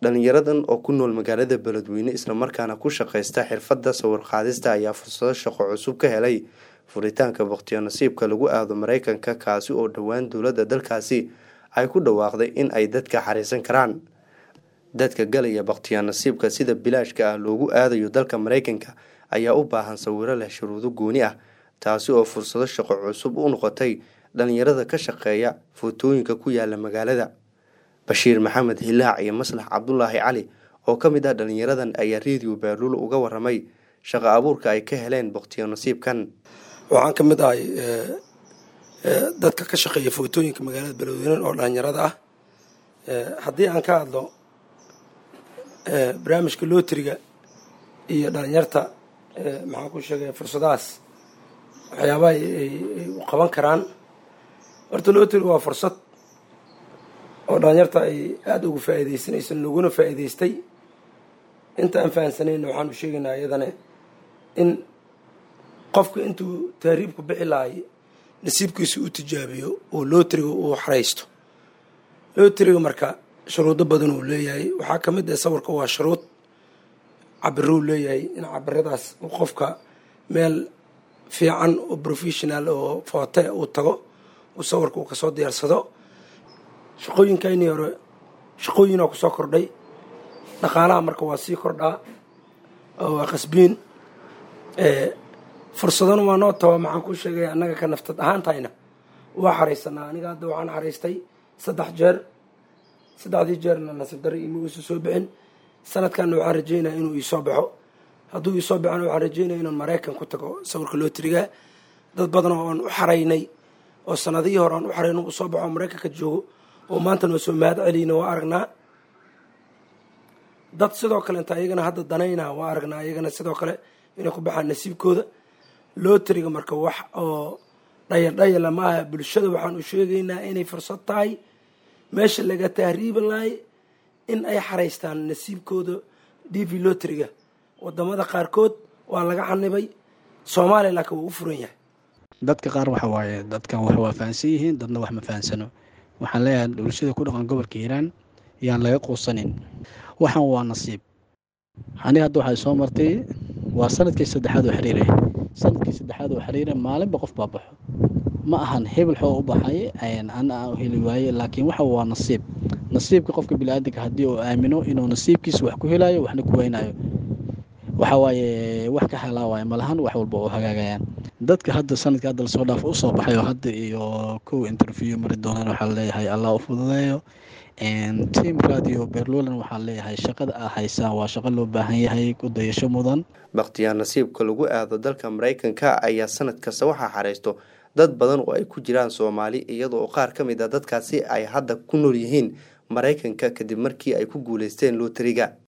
dhalinyaradan oo ku nool magaalada beledweyne islamarkaana ku shaqaysta xirfadda sawir qaadista ayaa fursado shaqo cusub ka helay furitaanka bakhtiyo nasiibka lagu aado mareykanka kaasi oo dhowaan dowladda dalkaasi ay ku dhawaaqday in ay dadka xariisan karaan dadka galaya bakhtiyo nasiibka sida bilaashka ah loogu aadayo dalka mareykanka ayaa u baahan sawiro leh shuruudo gooni ah taasi oo fursado shaqo cusub u noqotay dhalinyarada ka shaqeeya footooyinka ku yaala magaalada bashiir maxamed hilaac iyo maslax cabdulaahi cali oo ka mid ah dhalinyaradan ayaa rediyo baaluul uga waramay shaqo abuurka ay ka heleen bakhtiyo nasiibkan waxaan ka mid ahay dadka ka shaqeeya footooyinka magaalada beledweyne oo dhalinyarada ah haddii aan ka hadlo barnaamijka lootriga iyo dhalinyarta maxaan ku sheegay fursadahaas waxyaabaha ay u qaban karaan horta lootriga waa fursad oo dhalinyarta ay aada uga faa'iidaysanayso laguna faa'iidaystay inta aan fahansanayna waxaanu sheegaynaa iyadana in qofka intuu tahriibku bixi lahay nasiibkiisa u tijaabiyo oo lootriga uu xaraysto lootriga marka shuruudo badan uu leeyahay waxaa ka mid ah sawirka waa shuruud cabiruu leeyahay in cabiradaas qofka meel fiican oo professional oo foote uu tago uu sawirka uu kasoo diyaarsado shaqooyinkaynii hore shaqooyinoo kusoo kordhay dhaqaalaha marka waa sii kordhaa waa qasbiin fursadana waa noo taba maxaan ku sheegay annaga ka naftad ahaantayna waa xaraysanaa aniga hadda waxaan xaraystay saddex jeer saddexdii jeerna nasiib darre ima uusa soo bixin sanadkanna waxaan rajeynaya inuu iisoo baxo hadduu iisoo baxona waxaan rajeynaya inaan maraykan ku tago sawirka loo tirigaa dad badan oo aan u xaraynay oo sanadihii hore aan u xarayno uu soo baxo maraykanka joogo oo maanta noo soo mahad celiyna waa aragnaa dad sidoo kalenta ayagana hadda danayna waa aragnaa ayagana sidoo kale inay ku baxaan nasiibkooda lootriga marka wax oo dhayaldhayala maaha bulshada waxaan u sheegaynaa inay fursad tahay meesha laga tahriibi lahay in ay xaraystaan nasiibkooda d v lotriga wadamada qaarkood waa laga xanibay soomaaliya laakiin wuu u furan yahay dadka qaar waxa waaye dadkan wax waa fahansan yihiin dadna wax ma fahansano waxaan leeyahay bulshada ku dhaqan gobolka hiiraan yaan laga quusanin waxaan waa nasiib aniga hadda waxay soo martay waa sanadkii saddexaad oo xiriire sanadkii saddexaad oo xiriire maalinba qof baa baxo ma ahan hebel xoo u baxay ana aan heli waaye laakiin waxa waa nasiib nasiibka qofka biniaadanka haddii uu aamino inuu nasiibkiisa wax ku helayo waxna ku weynayo waxa waaye wax ka halaawaya malahan wax walba oo hagaagayaan dadka hadda sanadka hadda lasoo dhaaf usoo baxay oo hadda iyo kow interview mari doonaan waxaa leeyahay allah u fududeeyo team radio berlulan waxaa leeyahay shaqada aa haysaan waa shaqo loo baahan yahay ku dayasho mudan bakhtiyaa nasiibka lagu aado dalka mareykanka ayaa sanad kasta waxaa xaraysto dad badan oo ay ku jiraan soomaali iyadoo qaar ka mid a dadkaasi ay hadda ku nool yihiin mareykanka kadib markii ay ku guuleysteen looteriga